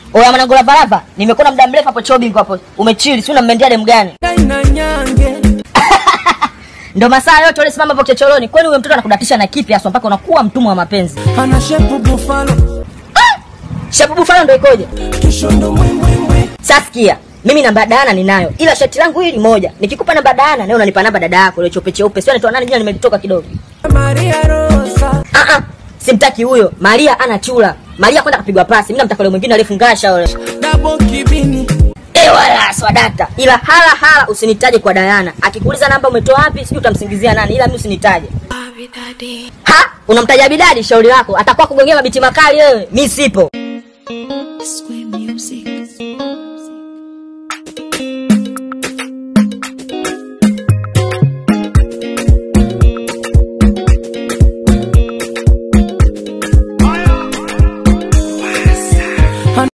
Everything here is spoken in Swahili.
Oya mwanangu lava lava, nimekuona muda mrefu hapo chobi hapo. Umechili, si unammendia demu gani? Kaina nyange Ndio masaa yote ule simama hapo chochoroni. Kwani huyo mtoto anakudatisha na kipi hasa mpaka unakuwa mtumwa wa mapenzi? ana shepu bufalo Shabubu fano ndio ikoje? kishondo mwimbwimbwi Sasikia. Mimi namba dana ninayo. Ila shati langu hili moja. Nikikupa namba dana, leo unanipa namba dada yako ile chope cheupe. Sio anaitwa nani jina nimelitoka kidogo. Maria Rosa Ah ah. Simtaki huyo. Maria ana chula. Maria kwenda kapigwa pasi. Mimi namtaka yule mwingine alifungasha yule. Dabo Kibini Eh wala swadata. Ila hala hala usinitaje kwa Dayana. Akikuuliza namba umetoa wapi, sijui utamsingizia nani. Ila mimi usinitaje. Ha? Unamtaja bidadi shauri lako. Atakuwa kugongea mabiti makali wewe. Mimi sipo. Square music.